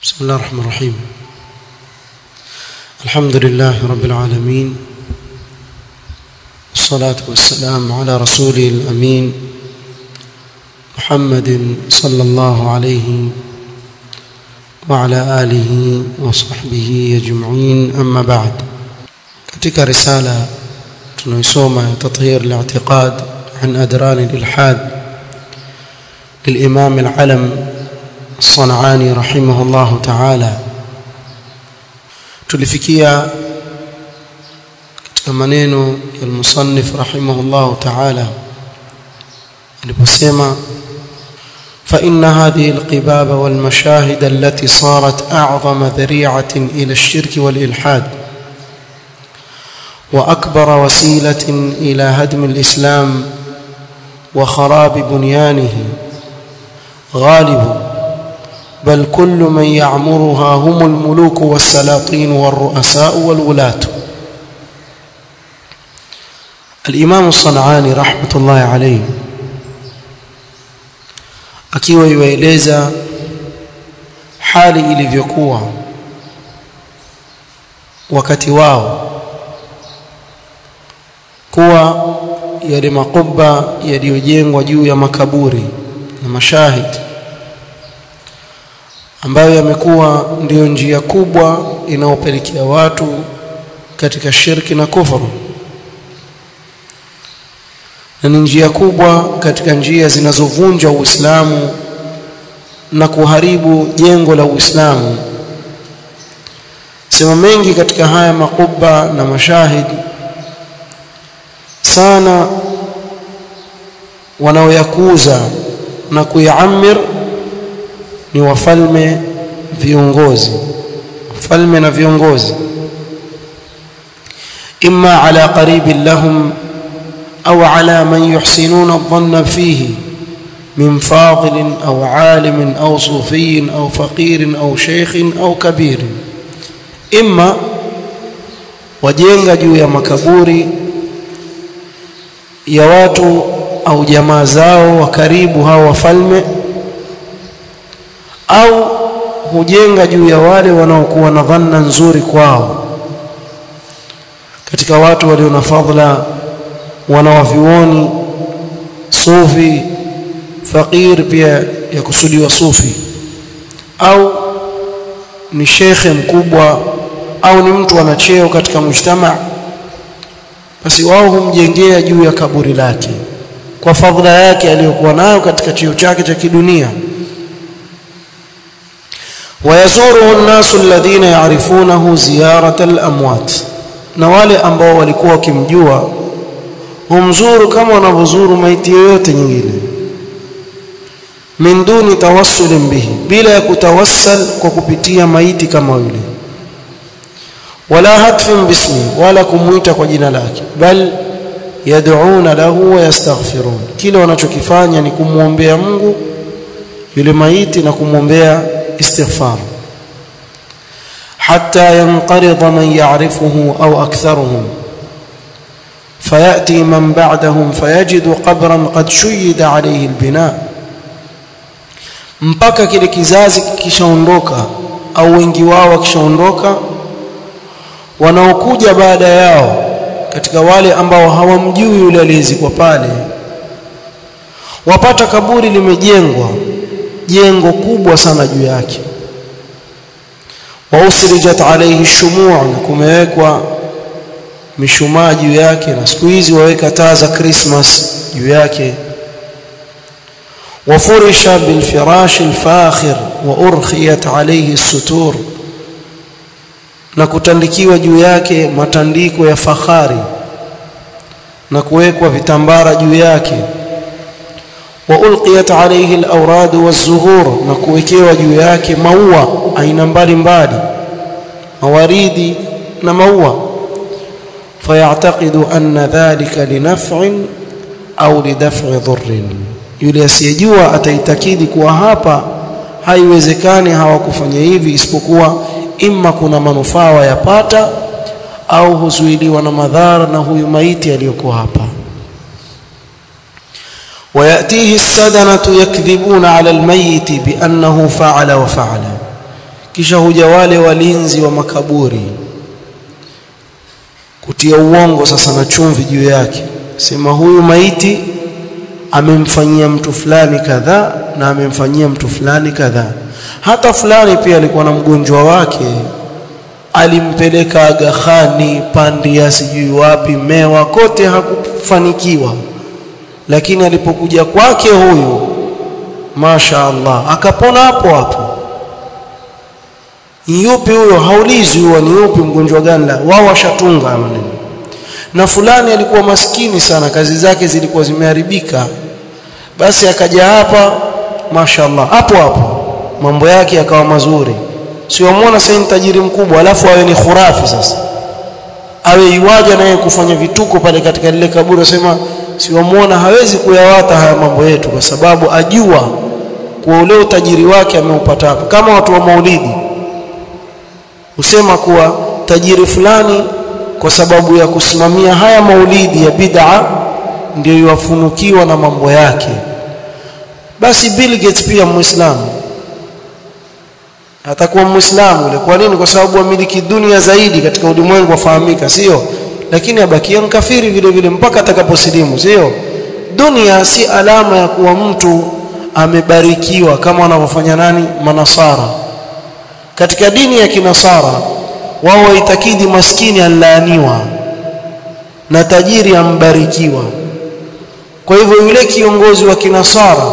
بسم الله الرحمن الرحيم الحمد لله رب العالمين والصلاة والسلام على رسوله الأمين محمد صلى الله عليه وعلى آله وصحبه أجمعين أما بعد katika risala tunaisoma تطهير الاعتقاد عن أدران الإلحاد للإمام العلم الصنعاني رحمه الله تعالى tulifikia katika maneno ya المصنف رحمه الله تعالى aliposema فإن هذه القباب والمشاهد التي صارت أعظم ذريعة إلى الشرك والإلحاد وأكبر وسيلة إلى هدم الإسلام وخراب بنيانه غالب بل كل من يعمرها هم الملوك والسلاطين والرؤساء والولاة الإمام الصنعاني رحمة الله عليه akiwa iwaeleza hali ilivyokuwa wakati wao kuwa yale makubba yaliyojengwa juu ya makaburi na mashahidi ambayo yamekuwa ndiyo njia kubwa inayopelekea watu katika shirki na kufuru na ni njia kubwa katika njia zinazovunja Uislamu na kuharibu jengo la Uislamu sema mengi katika haya makubba na mashahidi sana wanaoyakuza na kuyaamir ni wafalme viongozi wafalme na viongozi imma ala qaribin lahum au ala man yuhsinuna adh-dhanna fihi min fadil au alim au sufi au faqir au sheikh au kabir imma wajenga juu ya makaburi ya watu au jamaa zao wa karibu hao wafalme au hujenga juu ya wale wanaokuwa na dhanna nzuri kwao katika watu walio na fadhila wanawavioni sufi fakir pia ya kusudiwa sufi au ni shekhe mkubwa au ni mtu ana cheo katika mujtama basi wao humjengea juu ya kaburi lake kwa fadhila yake aliyokuwa nayo katika cheo chake cha kidunia ويزوره الناس الذين يعرفونه زيارة الأموات na wale ambao walikuwa wakimjua humzuru kama wanavyozuru maiti yoyote nyingine min duni tawassulin bihi bila ya kutawassal kwa kupitia maiti kama yule wala hatfin bismi wala kumuita kwa jina lake bal yad'una lahu wa yastaghfirun kile wanachokifanya ni kumwombea Mungu yule maiti na kumwombea استغفار حتى ينقرض من يعرفه أو أكثرهم فيأتي من بعدهم فيجد قبرا قد شيد عليه البناء mpaka kile kizazi kishaondoka au wengi wao wakishaondoka wanaokuja baada yao katika wale ambao hawamjui yule aliyezikwa pale wapata kaburi limejengwa jengo kubwa sana juu yake wa usrijat alayhi shumu' na kumewekwa mishumaa juu yake na siku hizi waweka taa za Christmas juu yake wafurisha bilfirash alfakhir wa urkhiyat alayhi sutur na kutandikiwa juu yake matandiko ya fahari na kuwekwa vitambara juu yake وألقيت عليه الأوراد والزهور نكوكيوا juu yake maua aina mbalimbali mawaridi na maua فيعتقد أن ذلك لنفع أو لدفع ضر yule asiyejua ataitakidi kuwa hapa haiwezekani hawakufanya hivi isipokuwa imma kuna manufaa yapata au huzuiliwa na madhara na huyu maiti aliyokuwa hapa ويأتيه السدنة يكذبون على الميت بأنه فعل وفعل kisha huja wale walinzi wa makaburi kutia uongo sasa na chumvi juu yake sema huyu maiti amemfanyia mtu fulani kadhaa na amemfanyia mtu fulani kadhaa hata fulani pia alikuwa na mgonjwa wake alimpeleka Aga Khani Pandia sijui wapi Mewa kote hakufanikiwa lakini alipokuja kwake huyu Masha Allah akapona hapo hapo yupi huyo haulizi huwa ni yupi mgonjwa gani la wao washatunga maneno na fulani alikuwa maskini sana kazi zake zilikuwa zimeharibika basi akaja hapa mashaallah hapo hapo mambo yake yakawa mazuri siwamwona sasa ni tajiri mkubwa alafu awe ni khurafi sasa awe iwaja naye kufanya vituko pale katika lile kaburi asema siwamwona hawezi kuyawata haya mambo yetu kwa sababu ajua kwa ule utajiri wake ameupata hapo kama watu wa maulidi husema kuwa tajiri fulani kwa sababu ya kusimamia haya maulidi ya bid'a ndio yuwafunukiwa na mambo yake basi Bill Gates pia muislamu atakuwa muislamu ile kwa nini kwa sababu amiliki dunia zaidi katika ulimwengu wafahamika sio lakini abakia mkafiri vile vile mpaka atakaposilimu sio dunia si alama ya kuwa mtu amebarikiwa kama wanavyofanya nani manasara katika dini ya kinasara wao waitakidi maskini anlaaniwa na tajiri ambarikiwa kwa hivyo yule kiongozi wa kinasara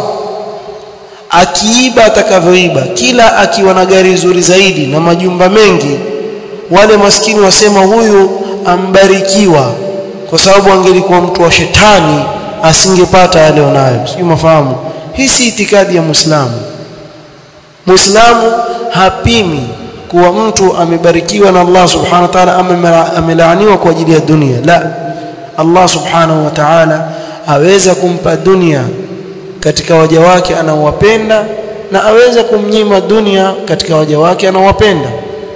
akiiba atakavyoiba kila akiwa na gari zuri zaidi na majumba mengi wale maskini wasema huyu ambarikiwa kwa sababu angelikuwa mtu wa shetani asingepata yale onayo sio mafahamu hii si itikadi ya muislamu muislamu hapimi kuwa mtu amebarikiwa na Allah subhanahu wa ta'ala ama amelaaniwa kwa ajili ya dunia la Allah subhanahu wa ta'ala aweza kumpa dunia katika waja wake anaowapenda na aweza kumnyima dunia katika waja wake anaowapenda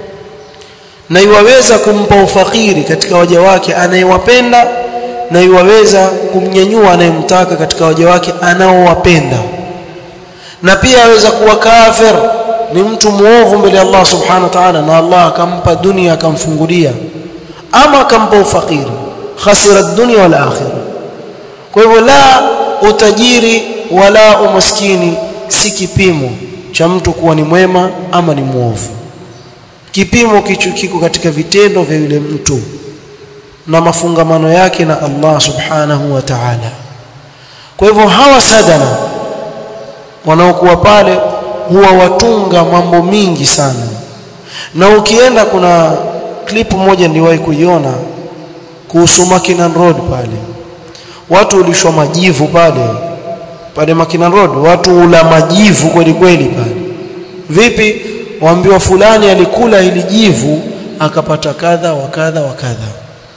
na iwaweza kumpa ufakiri katika waja wake anayewapenda na iwaweza kumnyanyua anayemtaka katika waja wake anaowapenda na pia aweza kuwa kafir ni mtu muovu mbele ya Allah subhanahu wa ta'ala na Allah akampa dunia akamfungulia ama akampa ufakiri khasira dunya wal akhirah kwa hivyo la utajiri wala umaskini si kipimo cha mtu kuwa ni mwema ama ni muovu kipimo kicho kiko katika vitendo vya yule mtu na mafungamano yake na Allah subhanahu wa ta'ala kwa hivyo hawa sadana wanaokuwa pale huwa watunga mambo mingi sana na ukienda kuna clip moja niliwahi kuiona kuhusu Makinan Road pale watu ulishwa majivu pale pale Makinan Road watu ula majivu kweli kweli pale vipi waambiwa fulani alikula hili jivu akapata kadha wa kadha wa kadha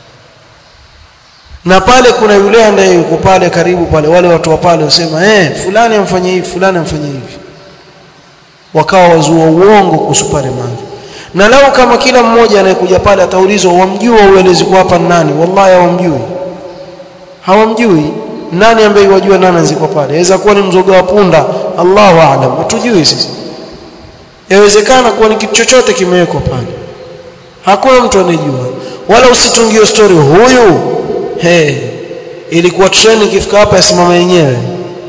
na pale kuna yule ambaye yuko pale karibu pale wale watu wa pale wasema eh fulani amfanyia hivi fulani amfanyia hivi wakawa wazua uongo kuhusu pale mali na lao kama kila mmoja anayekuja pale ataulizwa wamjua uelezi kwa hapa nani wallahi hawamjui hawamjui nani ambaye wajua nani anziko pale inaweza kuwa ni mzoga wa punda Allahu aalam hatujui sisi yawezekana kuwa ni kitu chochote kimewekwa pale hakuna mtu anejua wala usitungie story huyu he ilikuwa treni ikifika hapa yasimama yenyewe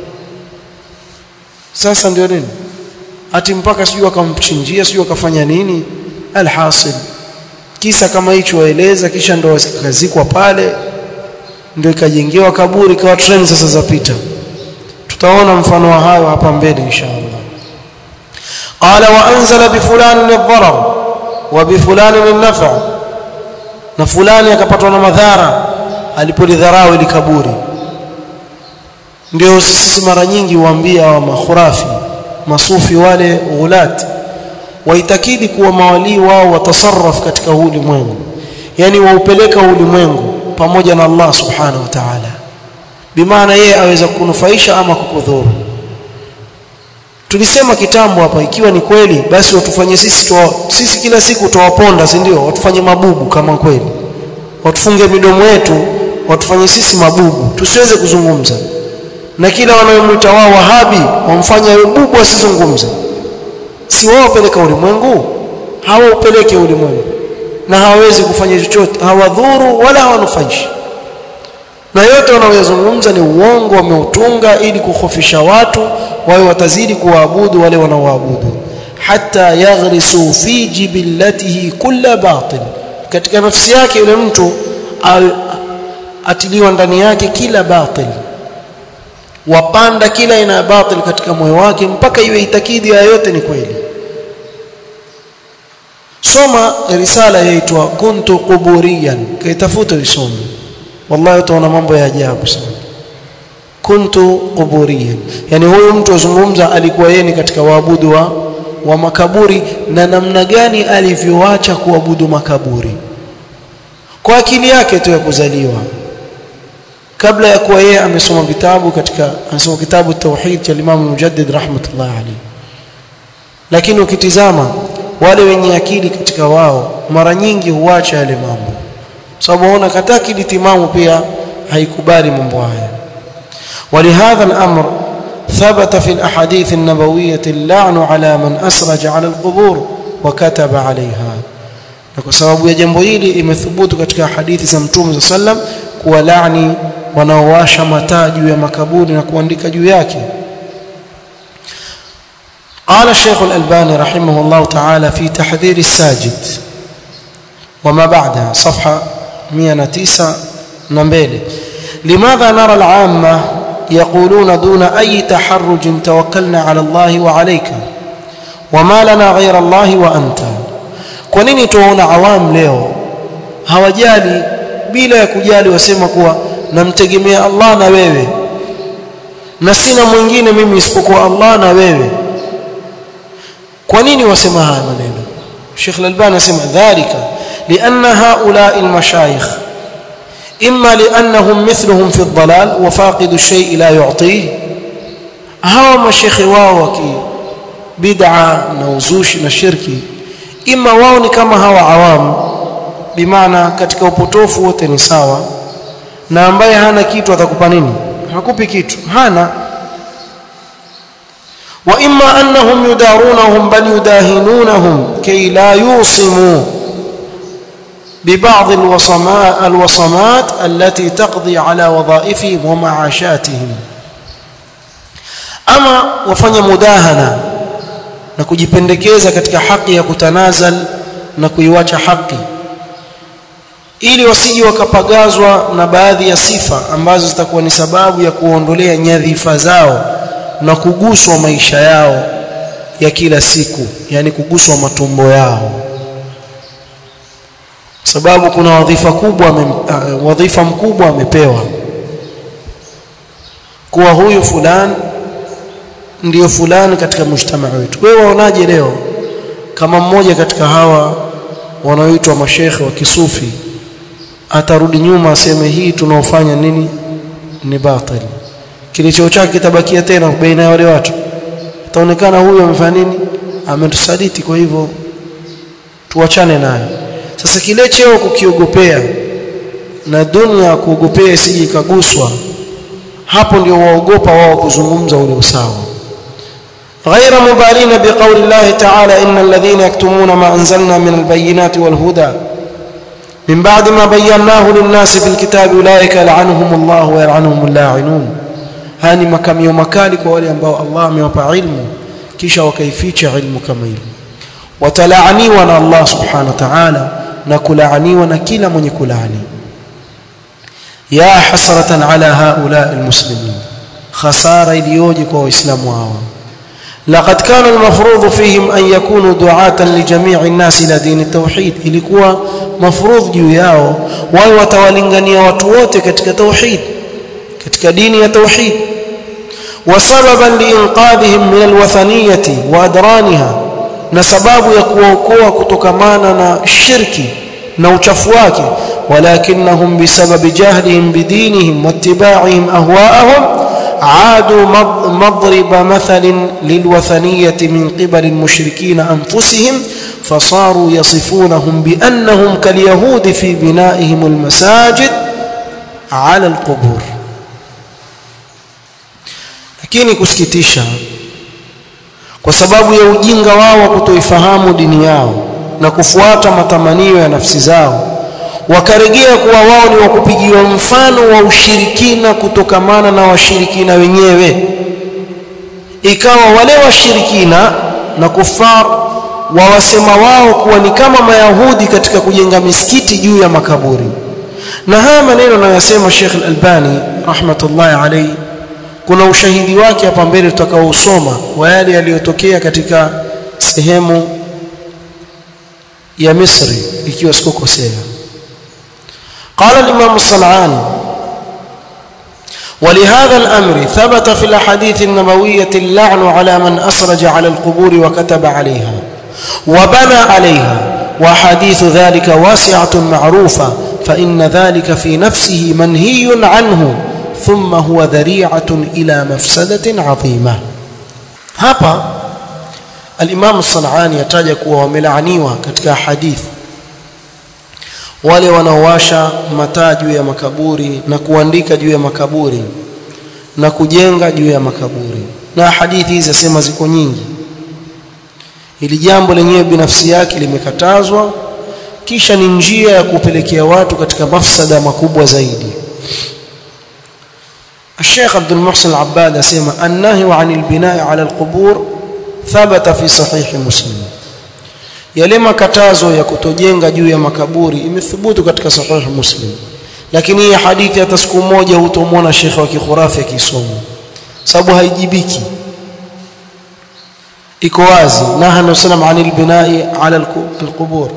sasa ndio nini ati mpaka sijui akamchinjia sijui akafanya nini alhasil kisa kama hicho waeleza kisha ndo kazikwa pale ndio ikajengewa kaburi kawa treni sasa zapita tutaona mfano wa hayo hapa mbele inshallah qala wa anzala bi fulani lidharar wa bi fulani linnafa na fulani akapatwa na madhara alipolidharau ili kaburi ndio sisi mara nyingi huambia wa makhurafi masufi wale ghulat waitakidi kuwa mawalii wao watasarraf katika ulimwengu yani waupeleka ulimwengu pamoja na Allah subhanahu wa ta'ala bimaana yeye aweza kunufaisha ama kukudhuru tulisema kitambo hapa ikiwa ni kweli basi watufanye sisi tuwa, sisi kila siku tuwaponda si ndio watufanye mabubu kama kweli watufunge midomo yetu watufanye sisi mabubu tusiweze kuzungumza na kila wanayomwita wao wahabi wamfanya bubu asizungumze si wao peleka ulimwengu hawaupeleke ulimwengu na hawawezi kufanya chochote hawadhuru wala hawanufaishi na yote wanayozungumza ni uongo wameutunga ili kukhofisha watu wawe watazidi kuwaabudu wale wanaoabudu hata yaghrisu fi jibillatihi kulla batil katika nafsi yake yule mtu atiliwa ndani yake kila batil wapanda kila aina ya batil katika moyo wake mpaka iwe itakidi ya yote ni kweli soma risala yaitwa kuntu quburiyan kaitafuta usome wallahi utaona mambo ya ajabu sana kuntu quburiyan yani huyu mtu azungumza alikuwa yeye ni katika waabudu wa, wa makaburi na namna gani alivyoacha kuabudu makaburi kwa akili yake tu ya kuzaliwa kabla ya kuwa yeye amesoma vitabu katika amesoma kitabu tauhid cha Imam Mujaddid rahmatullah alayhi lakini ukitizama wale wenye akili katika wao mara nyingi huacha yale mambo sababu waona kata akili timamu pia haikubali mambo haya ولهذا الأمر ثبت في الأحاديث النبوية اللعن على من أسرج على القبور وكتب عليها na kwa sababu ya jambo hili imethubutu katika hadithi za Mtume za sallam kuwa laani wanaowasha mataa juu ya makaburi na kuandika juu yake قال الشيخ الألباني رحمه الله تعالى في تحذير الساجد وما بعدها صفحة 109 نمبيل لماذا نرى العامة يقولون دون أي تحرج توكلنا على الله وعليك وما لنا غير الله وأنت kwa nini tuwaona awam leo hawajali bila ya kujali wasema kuwa namtegemea Allah na wewe na sina mwingine mimi isipokuwa Allah na wewe kwa nini wasema haya maneno Sheikh Al-Albani anasema dhalika lianna haula al-mashayikh imma liannahum mithluhum fi ad-dalal wa faqidu ash-shay' la yu'tihi hawa mashekhe wao waki bid'a na uzushi na shirki ima wao ni kama hawa awamu bimaana katika upotofu wote ni sawa na ambaye hana kitu atakupa nini hakupi kitu hana wa imma annahum yudarunahum bal yudahinunahum kay la yusimu ببعض الوصمات الوصمات التي تقضي على وظائفهم ومعاشاتهم ama wafanya mudahana na kujipendekeza katika haki ya kutanazal na kuiwacha haki ili wasije wakapagazwa na baadhi ya sifa ambazo zitakuwa ni sababu ya kuondolea nyadhifa zao na kuguswa maisha yao ya kila siku yani kuguswa matumbo yao sababu kuna wadhifa kubwa uh, wadhifa mkubwa amepewa kuwa huyu fulani ndiyo fulani katika mujtamaa wetu wewe waonaje leo kama mmoja katika hawa wanaoitwa mashekhe wa kisufi atarudi nyuma aseme hii tunaofanya nini ni batil kilicho chake kitabakia tena baina ya wale watu itaonekana huyu amefanya nini ametusaliti kwa hivyo tuachane naye sasa kile cheo kukiogopea na dunia kuogopea isije ikaguswa hapo ndio waogopa wao kuzungumza ule usawa غير مبالين بقول الله تعالى إن الذين يكتمون ما أنزلنا من البينات والهدى من بعد ما بيناه للناس في الكتاب أولئك لعنهم الله ويلعنهم اللاعنون هاني مكم يوم كالك ولي أنباء الله ميوبا علم كيشا وكيفيش علم كميل وتلعني وانا الله سبحانه وتعالى نكلعني ونكيل من يكلعني يا حسرة على هؤلاء المسلمين خسارة اليوجك وإسلام واوا لقد كان المفروض فيهم أن يكونوا دعاة لجميع الناس إلى دين التوحيد ilikuwa mafrudh juu yao wao watawalingania watu wote katika tauhid katika dini ya tauhid وسببا لإنقاذهم من الوثنية وأدرانها na sababu ya kuwaokoa kutokamana na shirki na uchafu wake walakinnahum bisababi jahlihim bidinihim wattiba'ihim ahwa'ahum عادوا مضرب مثل للوثنية من قبل المشركين أنفسهم فصاروا يصفونهم بأنهم كاليهود في بنائهم المساجد على القبور lakini kusikitisha kwa sababu ya ujinga wao wa kutoifahamu dini yao na kufuata matamanio ya nafsi zao wakarejea kuwa wao ni wakupigiwa mfano wa ushirikina kutokamana na washirikina wenyewe ikawa wale washirikina na kufar wawasema wao kuwa ni kama mayahudi katika kujenga misikiti juu ya makaburi na haya maneno anayosema Sheikh Al-Albani rahmatullahi alayhi kuna ushahidi wake hapa mbele tutakaousoma wa yale yaliyotokea katika sehemu ya Misri ikiwa sikukosea قال الإمام الصنعاني ولهذا الأمر ثبت في الأحاديث النبوية اللعن على من أسرج على القبور وكتب عليها وبنى عليها وحديث ذلك واسعة معروفة فإن ذلك في نفسه منهي عنه ثم هو ذريعة إلى مفسدة عظيمة هابا الإمام الصنعاني يتاجك وملعنيوا كتك حديث wale wanaowasha mataa juu ya makaburi na kuandika juu ya makaburi na kujenga juu ya makaburi na hadithi hizi zasema ziko nyingi ili jambo lenyewe binafsi yake limekatazwa kisha ni njia ya kupelekea watu katika mafsada makubwa zaidi الشيخ عبد المحسن العباد اسمع النهي عن البناء على القبور ثبت في صحيح مسلم yale makatazo ya kutojenga juu ya makaburi imethubutu katika sahih muslim lakini hii hadithi hata siku moja hutomwona shekhe wa kikhurafi akisoma sababu haijibiki iko wazi nahanu sallam anil binai ala alqubur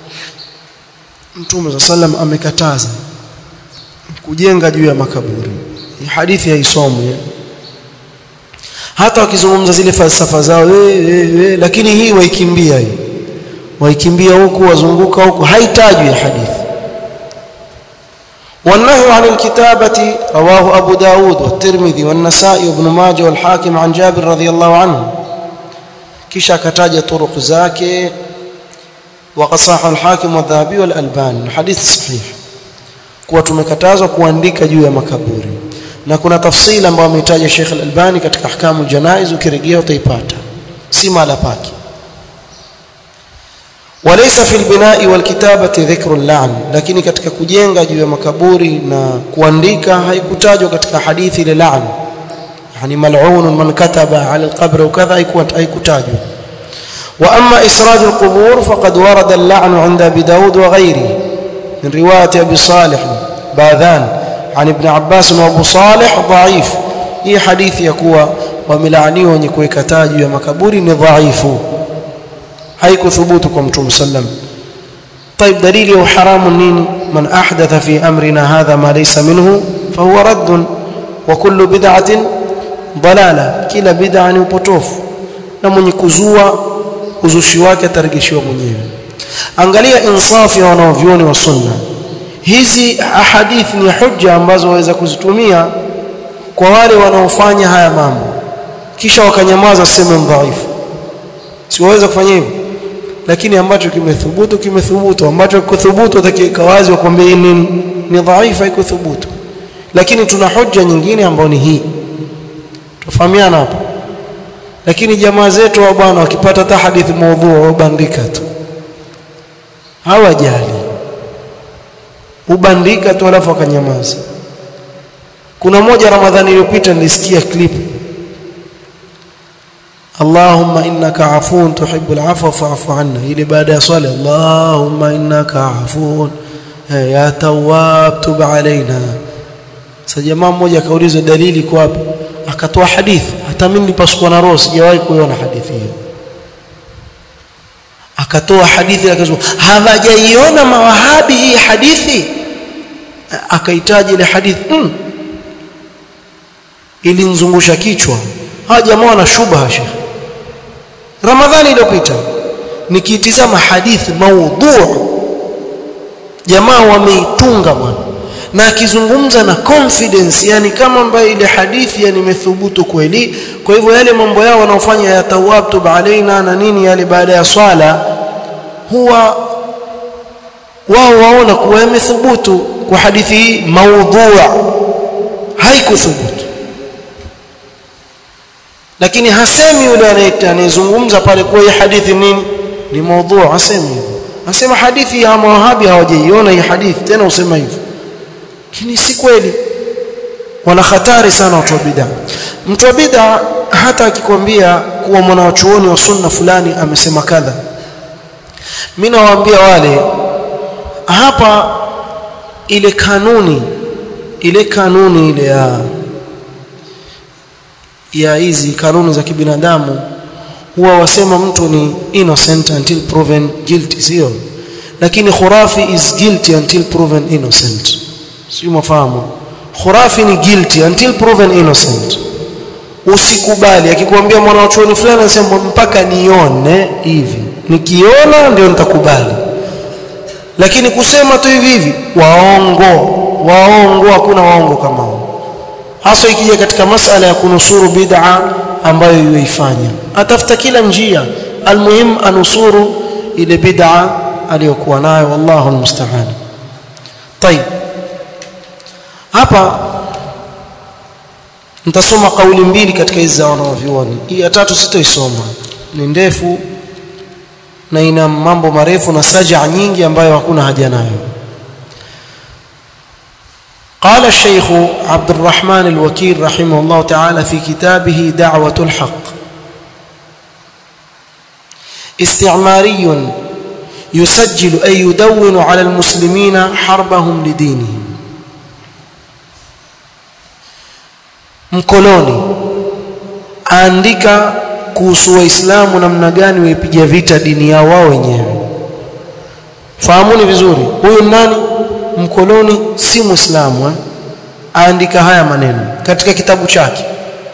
mtume sallam amekataza kujenga juu ya makaburi hii hadithi haisomwi hata wakizungumza zile falsafa zao we, we, we, lakini hii waikimbia hii waikimbia huku wazunguka huku haitajwi hadithi والنهي عن الكتابة رواه أبو داود والترمذي والنسائي وابن ماجه والحاكم عن جابر رضي الله عنه كيشا كتاج طرق زاكي وقد صح الحاكم والذهبي والألباني الحديث صحيح kuwa tumekatazwa kuandika juu ya makaburi na kuna tafsili ambayo ametaja Sheikh Al-Albani katika ahkamu janaiz ukirejea utaipata si mala pake وليس في البناء والكتابة ذكر اللعن lakini katika kujenga juu ya makaburi na kuandika haikutajwa katika hadithi ile la'n yani mal'un man kataba ala alqabr وكذا haikutajwa واما اسراج القبور فقد ورد اللعن عند ابي داود وغيره من روايه ابي صالح باذان عن ابن عباس وابو صالح ضعيف hii hadithi ya kuwa wamelaaniwa wenye kuweka taji ya makaburi ni dhaifu haikuthubutu kwa mtume sallam طيب دليل وحرام نين من احدث في امرنا هذا ما ليس منه فهو رد وكل بدعه ضلاله kila bid'a ni upotofu na mwenye kuzua uzushi wake atarejeshiwa mwenyewe angalia insafu ya wanaovioni wa sunna hizi ahadith ni hujja ambazo waweza kuzitumia kwa wale wanaofanya haya mambo kisha wakanyamaza sema dhaifu siwaweza kufanya hivyo lakini ambacho kimethubutu kimethubutu ambacho kuthubutu utakiweka wazi wakwambia ni ni dhaifu haikuthubutu lakini tuna hoja nyingine ambayo ni hii tufahamiana hapo lakini jamaa zetu wa bwana wakipata hata hadithi maudhu wabandika tu hawajali ubandika tu alafu akanyamaza kuna moja ramadhani iliyopita nilisikia clip Allahumma innaka afuun tuhibbul afwa fa'fu anna ile baada ya swala Allahumma innaka afuun ya tawwab tub alaina sasa jamaa mmoja akauliza dalili kwa wapi akatoa hadithi hata mimi nilipasukwa na roho sijawahi kuiona hadithi hiyo akatoa hadithi akasema hawajaiona mawahabi hii hadithi akahitaji ile hadithi mm. ilinzungusha kichwa hawa jamaa wana shubha shekhi ramadhani iliyopita nikitizama hadithi maudhu jamaa wameitunga bwana na akizungumza na confidence yani kama ambaye ile hadithi yani imethubutu kweli kwa hivyo yale mambo yao wanaofanya ya tawabtu alaina na nini yale baada ya swala huwa wao waona kuwa yamethubutu kwa hadithi hii maudhua haikuthubutu lakini hasemi yule anayezungumza pale kuwa hii hadithi nini ni maudhu hasemi hivyo anasema hadithi ya mawahabi hawajaiona hii hadithi tena usema hivyo lakini si kweli wana hatari sana watu wa bid'a mtu wa bid'a hata akikwambia kuwa mwanachuoni wa sunna fulani amesema kadha mimi nawaambia wale hapa ile kanuni ile kanuni ile ya ya hizi kanuni za kibinadamu huwa wasema mtu ni innocent until proven guilty sio lakini khurafi is guilty until proven innocent sio mafahamu khurafi ni guilty until proven innocent usikubali akikwambia mwanachuoni fulani anasema mpaka nione hivi nikiona ndio nitakubali lakini kusema tu hivi hivi waongo waongo hakuna waongo kama hao hasa ikija katika masala ya kunusuru bid'a ambayo yuifanya atafuta kila njia almuhim anusuru ile bid'a aliyokuwa nayo wallahu almusta'an طيب hapa nitasoma kauli mbili katika hizi za wanavyuoni hii ya tatu sitoisoma ni ndefu na ina mambo marefu na saja nyingi ambayo hakuna haja nayo قال الشيخ عبد الرحمن الوكيل رحمه الله تعالى في كتابه دعوة الحق استعماري يسجل أي يدون على المسلمين حربهم لدينهم mkoloni aandika kuhusu waislamu namna gani waipiga vita dini yao wao wenyewe fahamuni vizuri huyu nani mkoloni si muislamu eh? aandika haya maneno katika kitabu chake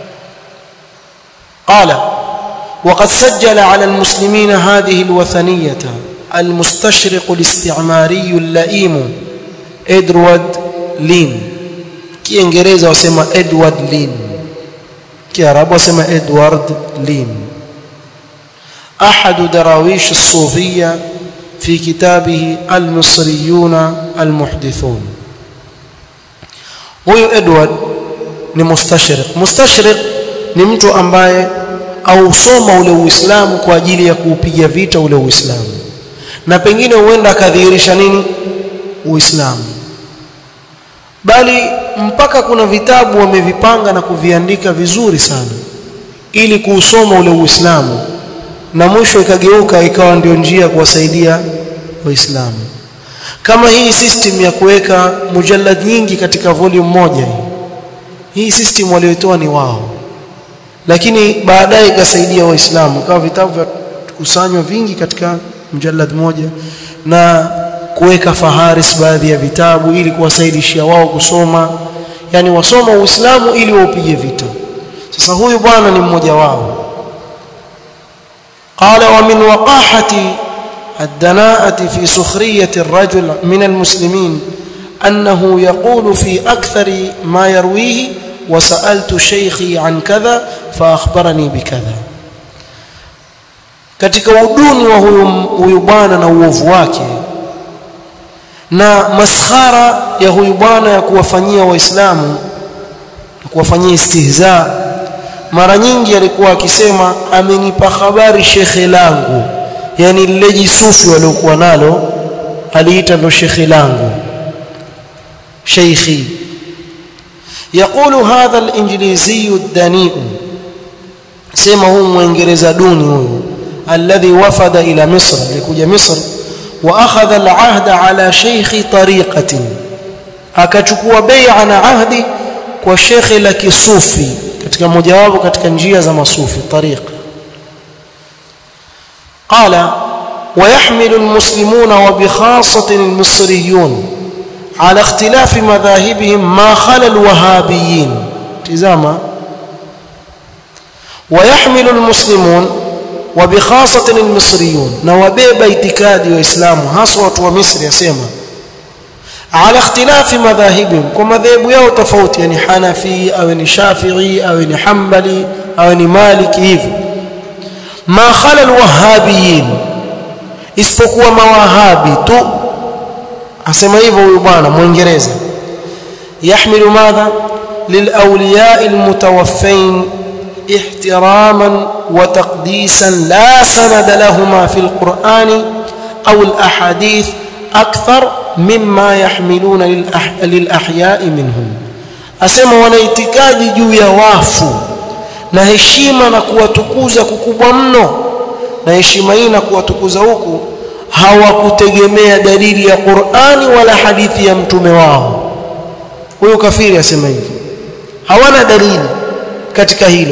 qala وقد سجل على المسلمين هذه الوثنية المستشرق الاستعماري اللئيم إدوارد لين kiingereza wasema Edward Lin kiarabu wasema Edward Lin أحد دراويش الصوفية في كتابه المصريون المحدثون huyu Edward ni mustashriq mustashriq ni mtu ambaye ausoma ule uislamu kwa ajili ya kuupiga vita ule uislamu na pengine huenda akadhihirisha nini uislamu bali mpaka kuna vitabu wamevipanga na kuviandika vizuri sana ili kuusoma ule uislamu na mwisho ikageuka ikawa ndio njia ya kuwasaidia waislamu kama hii system ya kuweka mujallad nyingi katika volume moja hii hii system walioitoa ni wao lakini baadaye ikasaidia waislamu kama vitabu vya kusanywa vingi katika mjallad moja na kuweka faharis baadhi ya vitabu ili kuwasaidishia wao kusoma yani wasoma uislamu ili waupige vita sasa huyu bwana ni mmoja wao قال ومن وقاحة الدناءة في سخرية الرجل من المسلمين أنه يقول في أكثر ما يرويه وسألت شيخي عن كذا فأخبرني بكذا katika uduni wa huyu, huyu bwana na uovu wake na maskhara ya huyu bwana ya kuwafanyia waislamu na kuwafanyia istihza mara nyingi alikuwa akisema amenipa habari shekhe langu yani lile jisufi waliokuwa nalo aliita ndo shekhe langu sheikhi يقول هذا الانجليزي الدنيء سما هو mwingereza duni huyu الذي وفد الى مصر لكوجا مصر واخذ العهد على شيخ طريقه akachukua bai'a na ahdi kwa shekhe la kisufi katika mojawapo katika njia za masufi tariqa قال ويحمل المسلمون وبخاصة المصريون على اختلاف مذاهبهم ما خلا الوهابيين تزاما ويحمل المسلمون وبخاصة المصريون نوبيب اعتقاد وإسلام حصوة ومصر يسمى على اختلاف مذاهبهم ومذاهب yao tofauti yani Hanafi au ni Shafi'i au ni Hanbali au ni Maliki hivi ma khala alwahhabiyin isipokuwa mawahabi tu asema hivyo huyu bwana muingereza yahmilu madha للأولياء المتوفين احتراما وتقديسا لا سند لهما في القرآن au alahadith akthar mimma yahmiluna lilahya'i minhum asema wana itikadi juu ya wafu na heshima na kuwatukuza kukubwa mno na heshima hii na kuwatukuza huku hawakutegemea dalili ya Qur'ani wala hadithi ya mtume wao huyo kafiri asema hivi hawana dalili katika hilo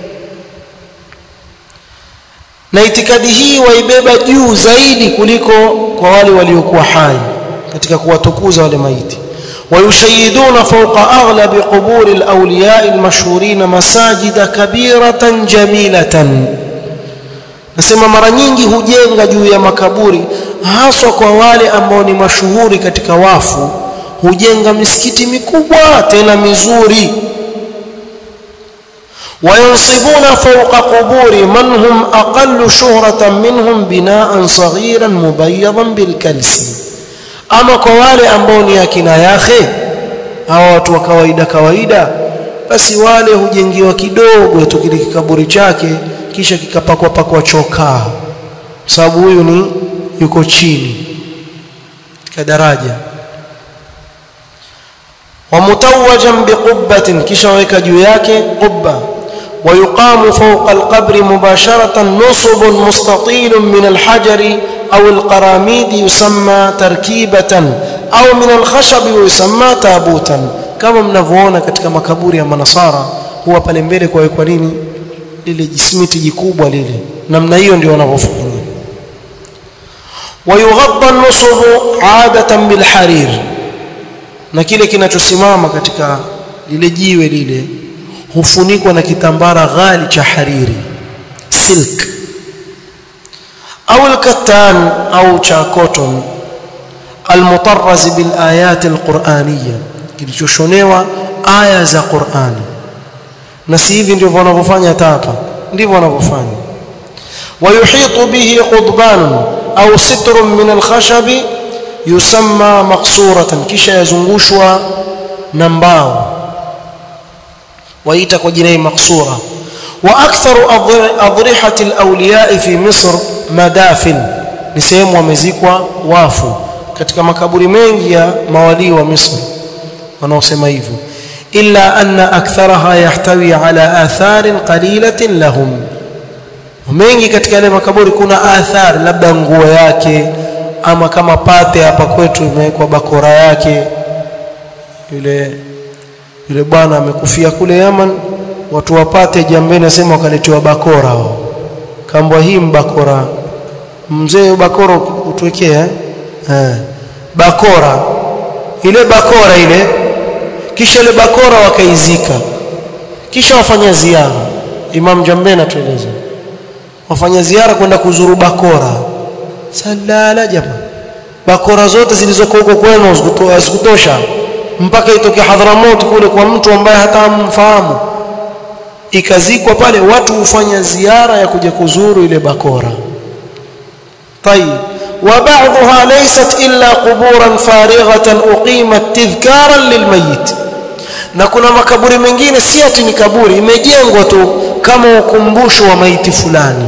na itikadi hii waibeba juu zaidi kuliko kwa wale waliokuwa hai katika kuwatukuza wale maiti ويشيدون فوق أغلب قبور الأولياء المشهورين مساجد كبيرة جميلة nasema mara nyingi hujenga juu ya makaburi haswa kwa wale ambao ni mashuhuri katika wafu hujenga misikiti mikubwa tena mizuri وينصبون فوق قبور من هم أقل شهرة منهم بناء صغيرا مبيضا بالكلس ama kwa wale ambao ni akina yake hawa watu wa kawaida kawaida basi wale hujengiwa kidogo tu kile kikaburi chake kisha kikapakwa pakwa chokaa sababu huyu ni yuko chini katika daraja ومتوجا بقبة kisha waweka juu yake qubba ويقام فوق القبر مباشرة نصب مستطيل من الحجر أو القراميد يسمى تركيبة أو من الخشب ويسمى تابوتا kama mnavyoona katika makaburi ya manasara huwa pale mbele kwa kwa nini lile jisimiti jikubwa lile namna hiyo ndio wanavyofanya wayughadda an-nusub 'adatan bil harir na kile kinachosimama katika lile jiwe lile hufunikwa na kitambara ghali cha hariri silk au al-kattan au cha cotton al-mutarraz bil ayat al-qur'aniyya kilichoshonewa aya za Qur'ani na si hivi ndivyo wanavyofanya hata hapa ndivyo wanavyofanya wayuhitu bihi qudban au sitrun min al-khashab yusamma maqsuratan kisha yazungushwa na mbao waita kwa jina maqsura wa aktharu adrihati al-awliya fi misr madafin ni sehemu wamezikwa wafu katika makaburi mengi ya mawalii wa Misri wanaosema hivyo illa anna aktharaha yahtawi ala atharin qalilatin lahum mengi katika yale makaburi kuna athari labda nguo yake ama kama pate hapa kwetu imewekwa bakora yake yule yule bwana amekufia kule Yaman watu wapate jambeni nasema wakaletewa bakora wao kambwa hii mbakora mzee bakora utuwekea eh bakora ile bakora ile kisha ile bakora wakaizika kisha wafanya ziara Imam Jambena tueleze wafanya ziara kwenda kuzuru bakora salala jamaa bakora zote zilizoko huko kwenu zikutosha mpaka itoke Hadhramut kule kwa mtu ambaye hata hamfahamu ikazikwa pale watu hufanya ziara ya kuja kuzuru ile bakora طيب وبعضها ليست إلا قبورا فارغة أقيمت تذكارا للميت na kuna makaburi mengine si ati ni kaburi imejengwa tu kama ukumbusho wa maiti fulani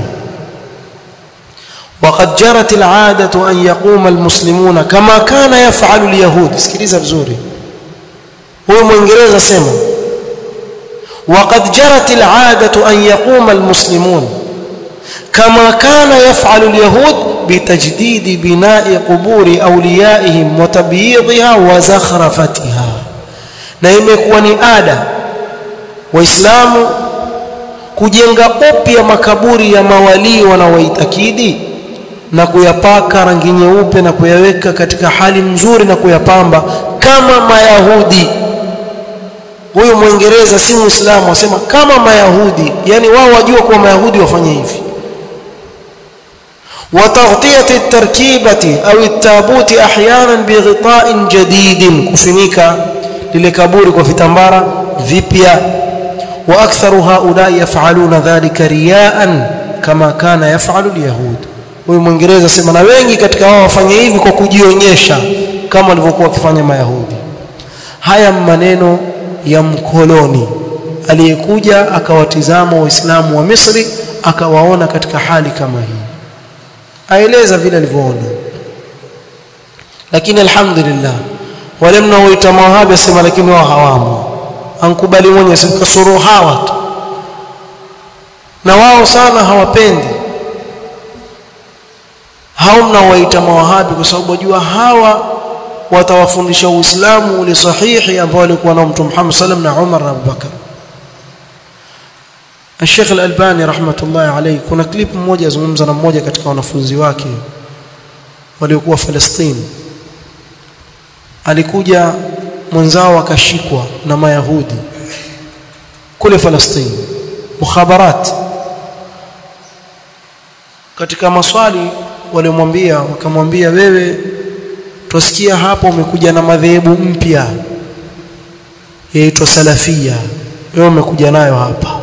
وقد جرت العادة أن يقوم المسلمون كما كان يفعل اليهود sikiliza vizuri huyo mwingereza sema وقد جرت العادة أن يقوم المسلمون كما كان يفعل اليهود بتجديد بناء قبور أوليائهم وتبييضها وزخرفتها na imekuwa ni ada waislamu kujenga upya makaburi ya mawalii wanaoitakidi na kuyapaka rangi nyeupe na kuyaweka katika hali nzuri na kuyapamba kama mayahudi huyu mwingereza si muislamu asema kama mayahudi yani wao wajua kuwa mayahudi wafanye hivi وتغطيه التركيبه او التابوت احيانا بغطاء جديد كفنيكا للكبور وفتمبارا vipya واكثر هؤلاء يفعلون ذلك رياء كما كان يفعل اليهود huyu mwingereza sema na wengi katika wao wafanye hivi kwa kujionyesha kama walivyokuwa wakifanya mayahudi haya maneno ya mkoloni aliyekuja akawatizama waislamu wa Misri akawaona katika hali kama hii aeleza vile alivyoona lakini alhamdulillah wale mnaoita mawahabi asema lakini wao hawamo ankubali mwenye kasoro hawa tu na wao sana hawapendi hao mnaowaita mawahabi kwa sababu wajua hawa watawafundisha uislamu ule sahihi ambao alikuwa nao mtume Muhammad sallam na Umar na Abubakar Sheikh Al-Albani rahmatullahi alayhi kuna clip mmoja azungumza na mmoja katika wanafunzi wake waliokuwa Palestine alikuja mwenzao akashikwa na mayahudi kule Palestine mukhabarat katika maswali walimwambia wakamwambia wewe tusikia hapo umekuja na madhehebu mpya yaitwa salafia wewe umekuja nayo hapa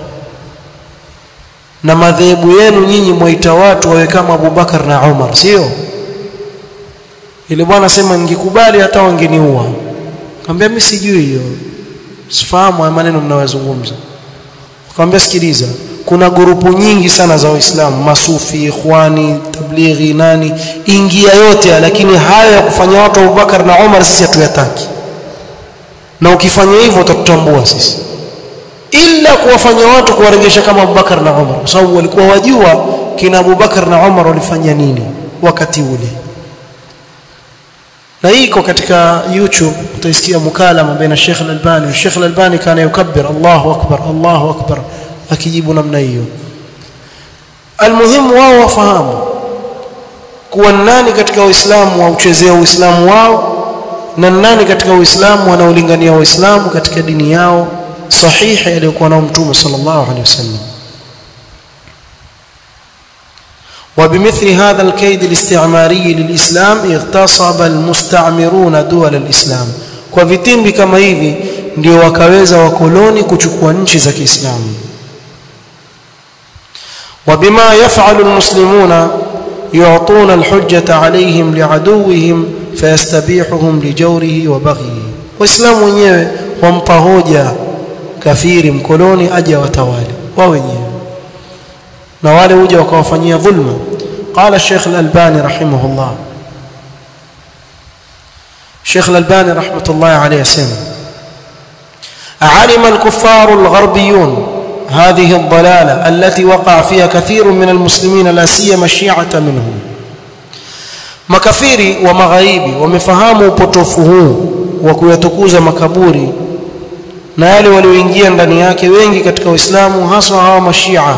na madhehebu yenu nyinyi mwaita watu wawe kama Abubakar na Umar sio ile bwana sema ningekubali hata wangeniua akamwambia mimi sijui hiyo sifahamu haya maneno mnayozungumza akamwambia sikiliza kuna grupu nyingi sana za waislamu masufi ikhwani tablighi nani ingia yote lakini hayo ya kufanya watu Abubakar na Umar sisi hatuyataki na ukifanya hivyo utatutambua sisi ila kuwafanya watu kuwaregesha kama Abubakar na Umar kwa sababu walikuwa wajua kina Abubakar na Umar walifanya nini wakati ule na hii iko katika YouTube utaisikia mukalama baina Sheikh Al-Albani Sheikh Al-Albani kana yukabbir Allahu akbar Allahu akbar akijibu namna hiyo almuhimu wao wafahamu kuwa nani katika Uislamu wauchezea Uislamu wao na nani katika Uislamu wanaolingania Waislamu katika dini yao sahihi aliyokuwa nao Mtume sallallahu alaihi wasallam وبمثل هذا الكيد الاستعماري للإسلام اغتصب المستعمرون دول الإسلام kwa vitimbi kama hivi ndio wakaweza wakoloni kuchukua nchi za Kiislamu وبما يفعل المسلمون يعطون الحجة عليهم لعدوهم فيستبيحهم لجوره وبغيه waislamu wenyewe wampa hoja kafiri mkoloni aje watawali wao wenyewe na wale huja wakawafanyia dhulma قال الشيخ الألباني رحمه الله الشيخ الألباني رحمة الله عليه سنة علم الكفار الغربيون هذه الضلالة التي وقع فيها كثير من المسلمين لا سيما الشيعة منهم makafiri wa magharibi wamefahamu upotofu huu wa kuyatukuza makaburi na yale walioingia ndani yake wengi katika Uislamu haswa hawa mashia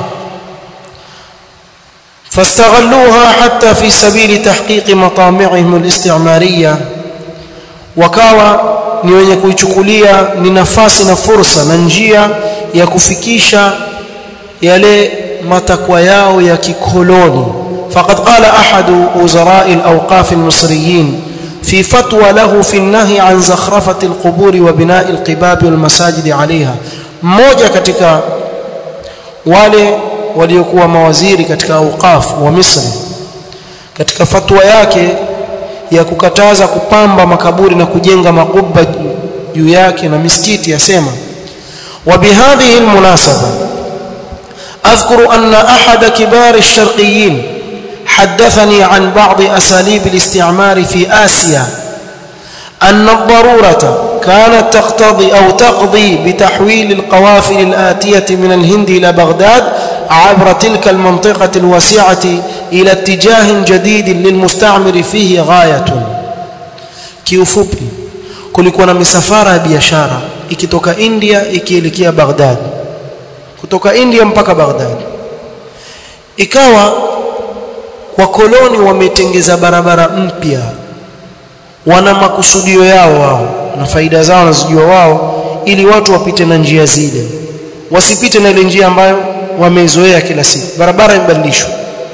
فاستغلوها حتى في سبيل تحقيق مطامعهم الاستعمارية wakawa ni wenye kuichukulia ni nafasi na fursa na njia ya kufikisha yale matakwa yao ya kikoloni فقد قال أحد وزراء الأوقاف المصريين في فتوى له في النهي عن زخرفة القبور وبناء القباب والمساجد عليها mmoja katika wale waliokuwa mawaziri katika awqaf wa Misri katika fatwa yake ya kukataza kupamba makaburi na kujenga makuba juu yake na misikiti yasema وبهذه المناسبة أذكر أن أحد كبار الشرقيين حدثني عن بعض أساليب الاستعمار في آسيا أن الضرورة كانت تقتضي أو تقضي بتحويل القوافل الآتية من الهند إلى بغداد عبر تلك المنطقة الواسعة إلى اتجاه جديد للمستعمر فيه غاية kiufupi kulikuwa na misafara ya biashara ikitoka India ikielekea Baghdad kutoka India mpaka Baghdad ikawa wakoloni wametengeza barabara mpya wana makusudio yao wao na faida zao wanazijua wao ili watu wapite na njia zile wasipite na ile njia ambayo wameizoea kila siku barabara imebadilishwa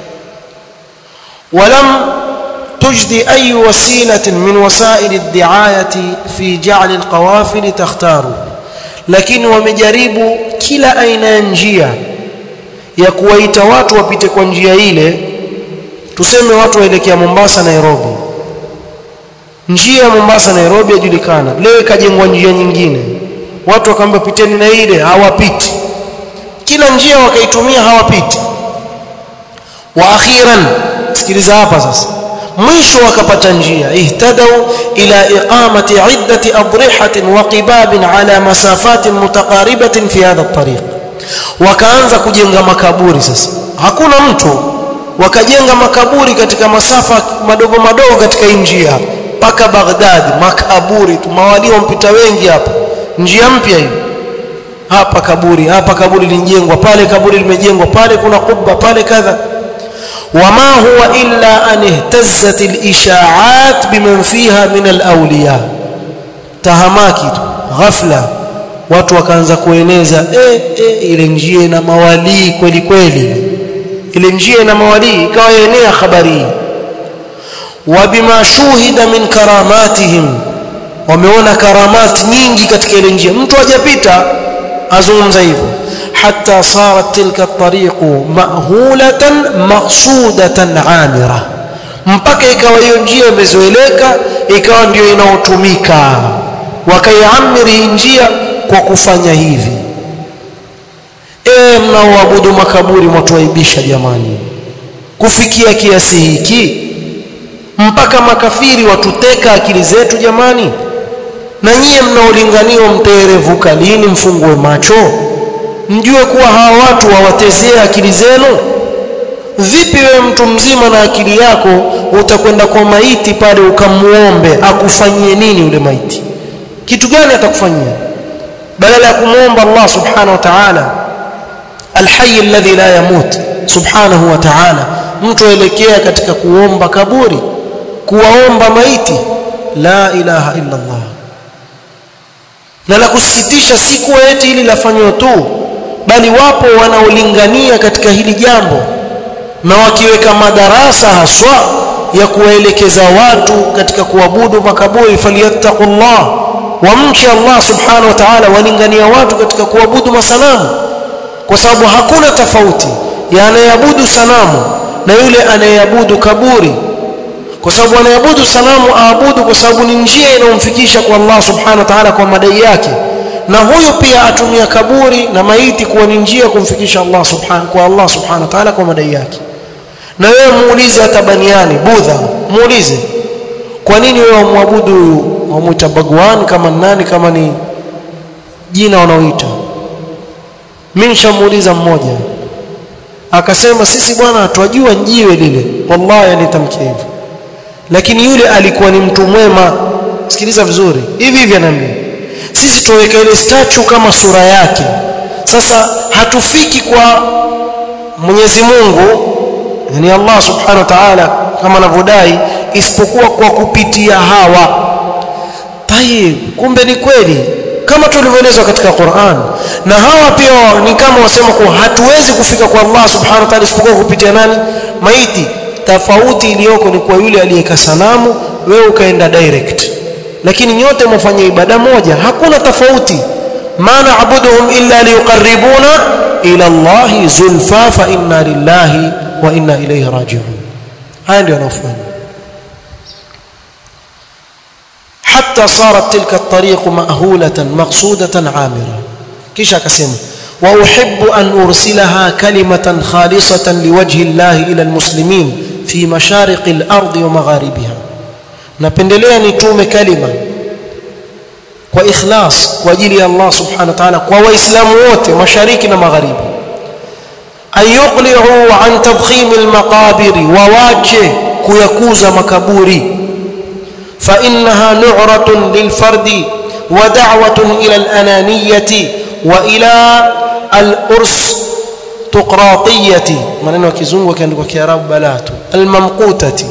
ولم تجدي أي وسيلة من وسائل الدعاية في جعل القوافل تختار lakini wamejaribu kila aina ya njia ya kuwaita watu wapite kwa njia ile tuseme watu waelekea Mombasa Nairobi njia ya Mombasa Nairobi yajulikana leo ikajengwa njia nyingine watu wakaamba piteni na ile hawapiti kila njia wakaitumia hawapiti wa akhiran sikiliza hapa sasa mwisho wakapata njia ihtadau ila iqamati iddati adrihatin wa qibabin ala masafatin mutaqaribatin fi hadha at-tariq wakaanza kujenga makaburi sasa hakuna mtu wakajenga makaburi katika masafa madogo madogo katika hii njia mpaka Baghdad makaburi tu mawali wampita wengi hapa njia mpya hiyo hapa kaburi hapa kaburi lijengwa pale kaburi limejengwa pale kuna kubba pale kadha wama huwa illa an ihtazzat al-isha'at biman fiha min al-awliya tahamaki tu ghafla watu wakaanza kueneza eh, eh, ile njia ina mawalii kweli kweli ile njia ina mawalii ikawa enea habari wa bima shuhida min karamatihim wameona karamat nyingi katika ile njia mtu hajapita azungumza hivyo hatta sarat tilka at-tariqu mahulatan maqsudatan amira mpaka ikawa hiyo njia imezoeleka ikawa ndio inaotumika wakaiamiri njia kwa kufanya hivi e mnaoabudu makaburi mwatuaibisha jamani kufikia kiasi hiki mpaka makafiri watuteka akili zetu jamani na nyie mnaolinganiwa mtaerevuka lini mfungue macho mjue kuwa hawa watu wawatezea akili zenu vipi wewe mtu mzima na akili yako utakwenda kwa maiti pale ukamuombe akufanyie nini yule maiti kitu gani atakufanyia badala ya kumuomba Allah subhanahu wa ta'ala alhayy alladhi la yamut subhanahu wa ta'ala mtu aelekea katika kuomba kaburi kuwaomba maiti la ilaha illa Allah na la kusikitisha si kuwa eti hili lafanywa tu bali wapo wanaolingania katika hili jambo na wakiweka madarasa haswa ya kuwaelekeza watu katika kuabudu makaburi falyattaqullah wamche Allah subhanahu wa ta'ala walingania watu katika kuabudu masanamu kwa sababu hakuna tofauti ya anayeabudu sanamu na yule anayeabudu kaburi kwa sababu anayeabudu sanamu aabudu kwa sababu ni njia inayomfikisha kwa Allah subhanahu wa ta'ala kwa madai yake na huyu pia atumia kaburi na maiti kuwa ni njia kumfikisha Allah subhanahu kwa Allah subhanahu wa ta'ala kwa madai yake na wewe muulize hata baniani budha muulize kwa nini wewe wamwabudu huyu wamuita bagwan kama nani kama ni jina wanaoita mimi nishamuuliza mmoja akasema sisi bwana twajua njiwe lile wallahi alitamkia hivyo lakini yule alikuwa ni mtu mwema sikiliza vizuri hivi hivi anaambia sisi tuweka ile statue kama sura yake sasa hatufiki kwa Mwenyezi Mungu yani Allah subhanahu wa ta'ala kama anavyodai isipokuwa kwa kupitia hawa tayib kumbe ni kweli kama tulivyoelezwa katika Qur'an na hawa pia ni kama wasema kuwa hatuwezi kufika kwa Allah subhanahu wa ta'ala isipokuwa kupitia nani maiti tofauti iliyoko ni kwa yule aliyeka sanamu wewe ukaenda direct lakini nyote mfanye ibada moja hakuna tofauti maana abuduhum illa liqarribuna ila Allah zulfa fa inna lillahi wa inna ilayhi raji'un haya ndio yanafanya حتى صارت تلك الطريق مأهولة مقصودة عامرة كيش akasema واحب ان ارسلها كلمه خالصه لوجه الله الى المسلمين في مشارق الارض ومغاربها napendelea nitume kalima kwa ikhlas kwa ajili ya Allah subhanahu wa ta'ala kwa waislamu wote mashariki na magharibi ayuqli'u an tadkhim almaqabir wawache kuyakuza makaburi fa innaha nu'ratun lilfardi wa da'watun ila alananiyati wa ila al-urs tuqratiyati maneno ya kizungu yakiandikwa kiarabu balatu al-mamqutati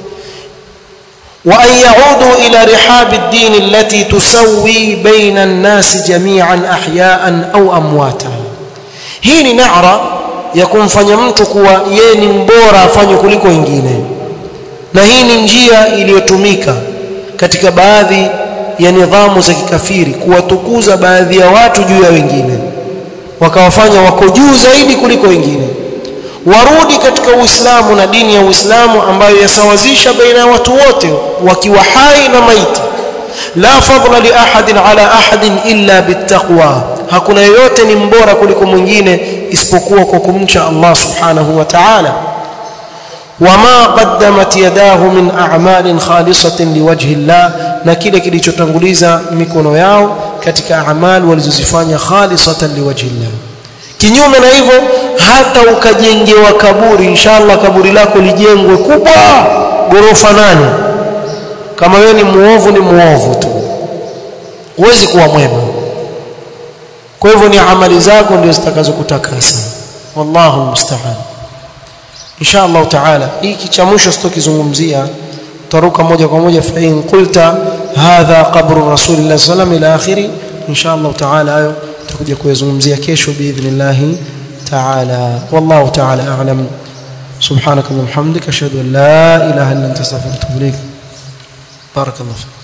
وأن يعودوا إلى رحاب الدين التي تسوي بين الناس جميعا أحياء أو أمواتا hii ni nara ya kumfanya mtu kuwa yeye ni mbora afanye kuliko wengine na hii ni njia iliyotumika katika baadhi ya nidhamu za kikafiri kuwatukuza baadhi ya watu juu ya wengine wakawafanya wako juu zaidi kuliko wengine warudi katika Uislamu na dini ya Uislamu ambayo yasawazisha baina ya watu wote wakiwa hai na maiti la fadla li ahadin ala ahadin illa bittaqwa hakuna yoyote ni mbora kuliko mwingine isipokuwa kwa kumcha Allah subhanahu wa ta'ala wama qaddamat yadahu min a'malin khalisatin liwajhi Allah na kile kilichotanguliza mikono yao katika amali walizozifanya khalisatan liwajhi Allah kinyume na hivyo hata ukajengewa kaburi inshallah kaburi lako lijengwe kubwa gorofa nane kama wewe ni muovu ni muovu tu huwezi kuwa mwema kwa hivyo ni amali zako ndio zitakazokutakasa wallahu musta'an insha Allah taala hiki cha mwisho sitokizungumzia taruka moja kwa moja fa in qulta hadha qabru rasulillah sallam ila akhiri insha Allah taala hayo tutakuja kuyazungumzia kesho biidhnillah taala wallahu taala a'lam سبحانك اللهم وبحمدك اشهد ان لا اله الا انت استغفرك واتوب اليك بارك الله فيك